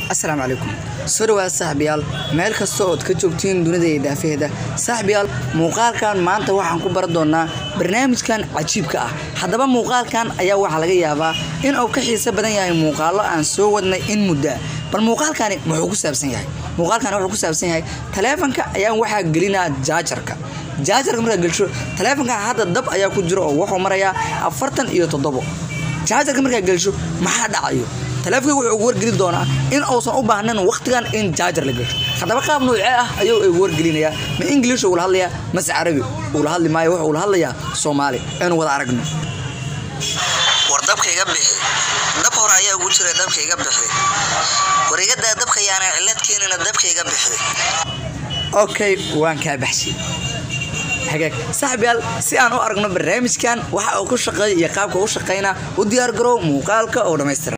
asalaamu calaykum soo dhawaad saaxiibayaal meel kasta ood ka joogtiin dunida iyo daafaheeda saaxiibayaal muuqaalkan maanta waxaan ku baran doonaa barnaamijkan cajiibka ah haddaba muuqaalkan ayaa waxaa laga yaabaa in uu ka xiiso badan yahay muuqaallo aan soo wadnay in muddaa bal muuqaalkani muxuu ku saabsan yahay muuqaalkani wuxuu ku saabsan yahay taleefanka ayaan waxaa gelinaa jaajarka jaajarka markaa gelsho taleefanka hadda dab ayaa ku jiro oo wuxuu marayaa afartan iyo toddobo jaajarka markaa gelsho maxaa dhacayo taleefanka wuxuu ugu wargeli doonaa in uusan u baahnayn wakhtigan in jaajar la gasho haddaba qaab noocee ah ayuu ugu wargelinayaa ma ingilish ula hadlayaa mase carabi ula hadli maayo wuxuu ula hadlayaa soomaali aynu wada aragno war dabka iga bixi dab hore ayaa ugu jira dabka iga bixi war igadaa dabka yaana cilad keenina dabka iga bixi okay waan kaa baxshay hagaag saaxiibayaal si aan u aragno barnaamijkan waxa uu ku shaqeeya iyo qaabka u shaqeynaa u diyaar garow muuqaalka oo dhammaystiran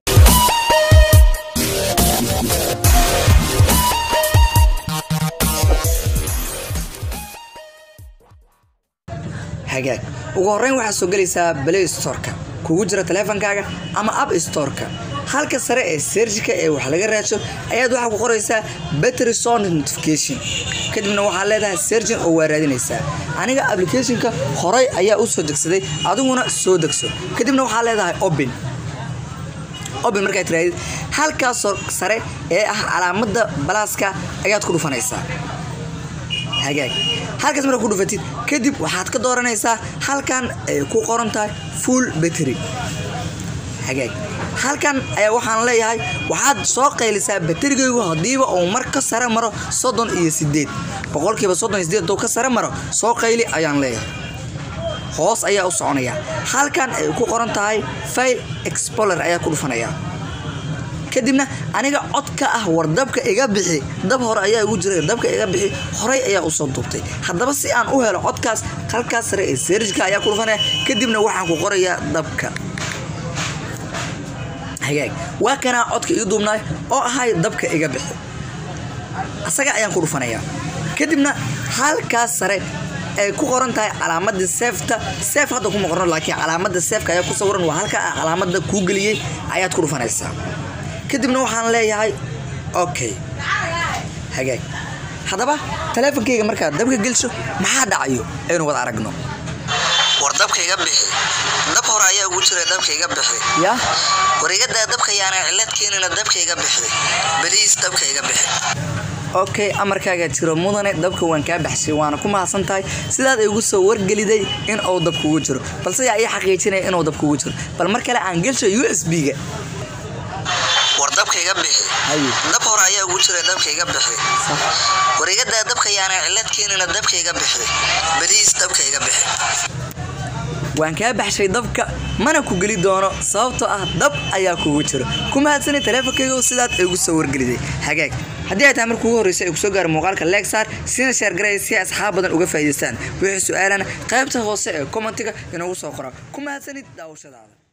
hagaag ugu horreyn waxaad soo gelaysaa play storeka kugu jira taleefankaaga ama app storeka halka sare ee serjika ee wax laga raadsho ayaad waxaa ku qoraysaa battery sound notification kadibna waxaad leedahay sergin oo waa raadinaysaa aniga applicationka horay ayaa u soo degsaday adiguna soo degso kadibna waxaad leedahay open open markaad tiraadid halkaasoo sare ee ah calaamada balaaska ayaad ku dhufanaysaa hagaag halkaas markaa ku dhufatid kadib waxaad ka dooranaysaa halkan ay ku qoran tahay full battery hagaag halkan ayaa waxaan leeyahay waxaad soo qaylisaa baterigaygu hadiiba uu mar ka sare maro soddon iyo sideed boqolkiiba soddon iyo sideed haduu ka sare maro soo qayli ayaan leeyahay hoos ayaa u soconaya halkan ay ku qoran tahay file explorer ayaa ku dhufanaya kadibna aniga codka ah war dabka iga bixi dab hore ayaa igu jira dabka iga bixi horay ayaa usoo duubtay haddaba si aan u helo codkaas halkaas sare ee serjika ayaa ku dhufanaya kadibna waxaan ku qorayaa dabka hagaag waa kanaa codka ii duubnaay oo ahay dabka iga bixi asaga ayaan ku dhufanayaa kadibna halkaas sare ay ku qoran tahay calaamadii seefta seef hadda kuma qorno laakiin calaamada seefka ayaa ku sawiran waa halka calaamada kuu geliyey ayaad ku dhufanaysaa kadibna waxaan leeyahay okay hagaag haddaba taleefonkayga markaad dabka gelsho maxaa dhacayo aynu wada aragno war dabka iga bixi dab hore ayaa ugu jira dabka iga bixi yaa war igadaa dabka yaana cilad keenina dabka iga bixi beliis dabka iga bixi okay amarkaagaa jiro mudane dabka waan kaa baxshay waana ku mahadsan tahay sidaad igu soo wargeliday in uu dab kugu jiro balse yaa ii xaqiijinaya inuu dab kugu jiro bal mar kale aan gelsho u s b-ga war dabka iga bixi haye dab hore ayaa ugu jira dabka iga bixi war igadaa dabka yaana cilad keenina dabka iga bixi beliis dabka iga bixi waan kaa baxshay dabka mana ku geli doono sababtoo ah dab ayaa kugu jiro ku mahadsanay taleefonkayga sidaad igu soo wargeliday hagaag haddii ay tahay marka ugu horreysa ay kusoo gaaro muuqaalka leegsaar sina sheergaraya si asxaab badan uga faa'iidaystaan wixii su-aalana qaybta hoose ee commentiga inoogu soo qora ku mahadsanid daawashadaada